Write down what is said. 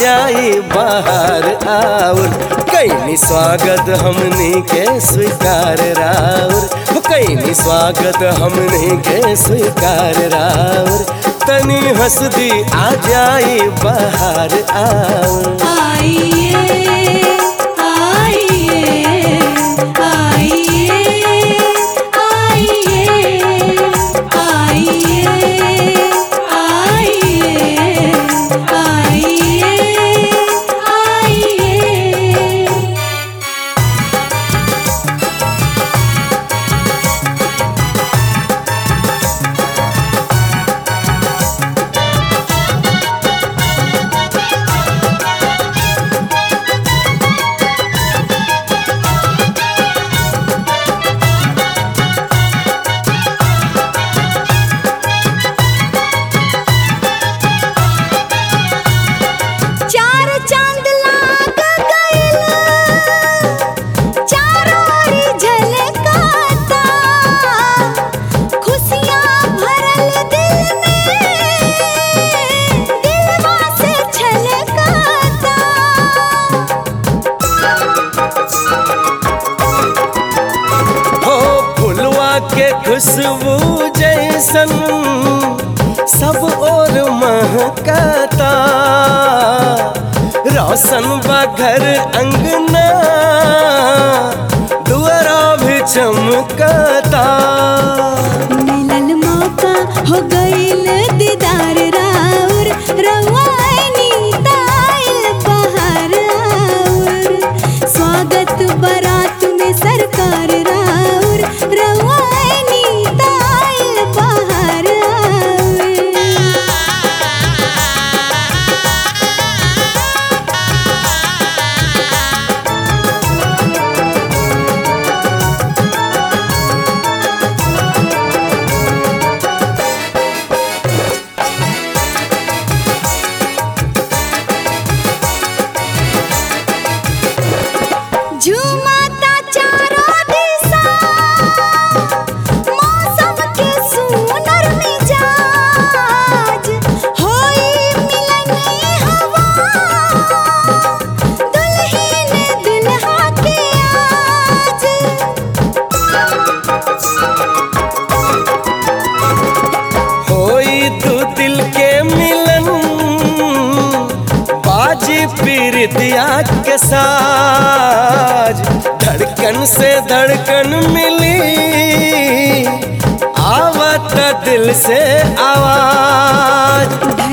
जाई बाहर आउर कैनी स्वागत हमनी के स्वीकार राउर कैनी स्वागत हमनी के स्वीकार राउर तनी हंस दी आ जाई बाहर आउर आइए आइए आइए आइए आइए आइए आइए आइए चार चांद लाग गइल चारों ओरी झलकाता खुशियां भरल दिल में दिलवा से छलकाता हो फुलवा के खुशबू जैसन सब और महकता रोशन बा घर अंगना दुआरा भी चमकता मिलल मौका हो गइल दीदार राउर रवानी ताइल बहार आउर स्वागत बारात में सरकार राउर रवानी ताइल बहार आउर झूमता चारों दिशा मौसम के सुनर मिजाज होई मिलनी हवा दुल्हन दुल्हा के आज होई तू दिल के मिलन बाजी पीरितिया के साज धड़कन से धड़कन मिली आवत दिल से आवाज